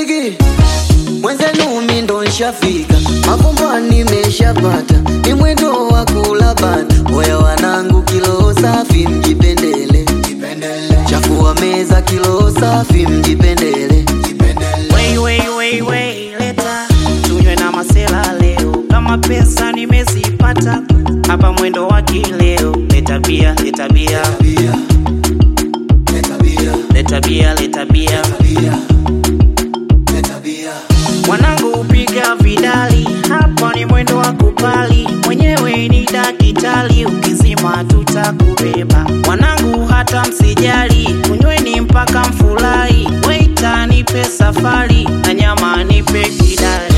bigi mwenzenu mi ndo nshafika mafumbo nimeshapata ni mwendo wa kula bata oya wanangu kilo safi mjipendele chafua meza kilo safi mjipendele Wei, wei, wei, wei, leta tunywe na masela leo, kama pesa nimezipata hapa mwendo wa kileo. Leta bia, leta bia, Bia, leta bia, leta bia, leta bia. bia, leta bia. Mwanangu upiga vidali, hapa ni mwendo wa kupali, mwenyewe ni dakitali, ukizima tutakubeba. Mwanangu hata msijali, kunyweni mpaka mfurahi, waita nipe safari na nyama nipe kidali.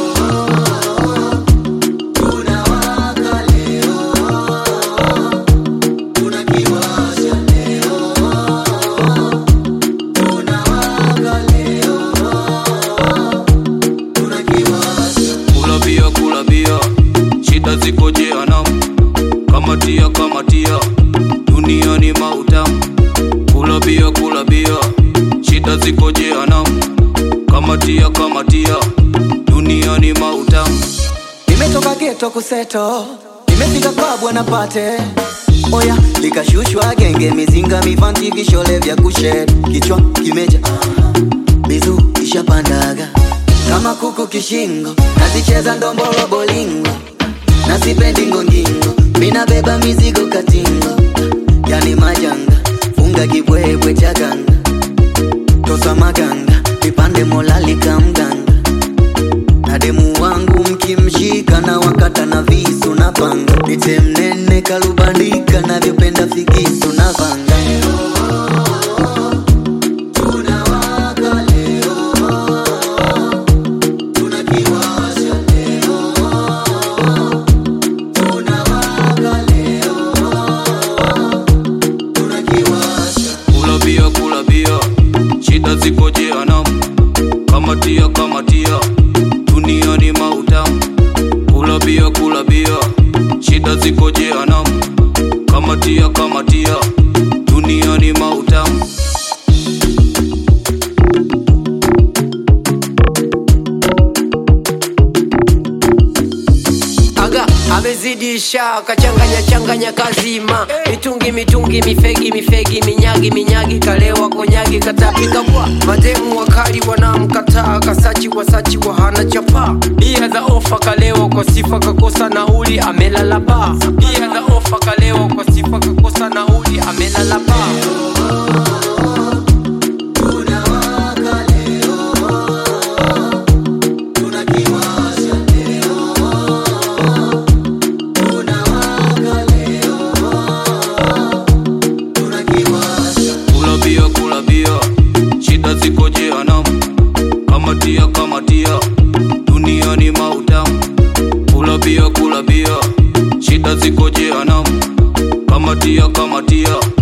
Tunawaka leo, tunakiwasha leo. Tunawaka leo, tunakiwasha. kula bia kula bia shida ziko jehanamu kamatia kamatia dunia ni mautamu kula bia kula bia shida ziko jehanamu kamatia kamatia dunia ni mautamu nimetoka geto kuseto nimefika kwa bwana pate oya likashushwa genge mizinga mivanti vishole vya kushed kichwa kimeja mizu ishapandaga kama kuku kishingo nazicheza ndombolo bolingo nasipendi ngongingo minabeba mizigo katingo yani majanga funga kibwebwe cha ganga tosa maganga vipande molalika mganga na demu wangu mkimshika na wakata na visu na panga nite mnene kalubandika navyopenda figisu na vanga Tunawaka leo, tunakiwasha leo. Tunawaka leo, tunakiwasha. kula bia kula bia shida ziko jehanamu kamatia kamatia dunia ni mautamu kula bia kula bia shida ziko jehanamu kamatia kamatia dunia ni mautamu aga amezidisha kachanganya changanya kazima mitungi mitungi mifegi mifegi minyagi minyagi kalewa konyagi katapika kwa mademu wakali wanamkataa kasachi wasachi wahana chapa bia za ofa kalewa kwa sifa kakosa nauli amelala baa bia za ofa kalewa kwa sifa kakosa nauli amelala baa Tunawaka leo, tunakiwasha leo. Tunawaka leo, tunakiwasha. kula bia kula bia shida ziko jehanamu kamatia kamatia dunia ni mautamu kula bia kula bia shida ziko jehanamu kamatia kamatia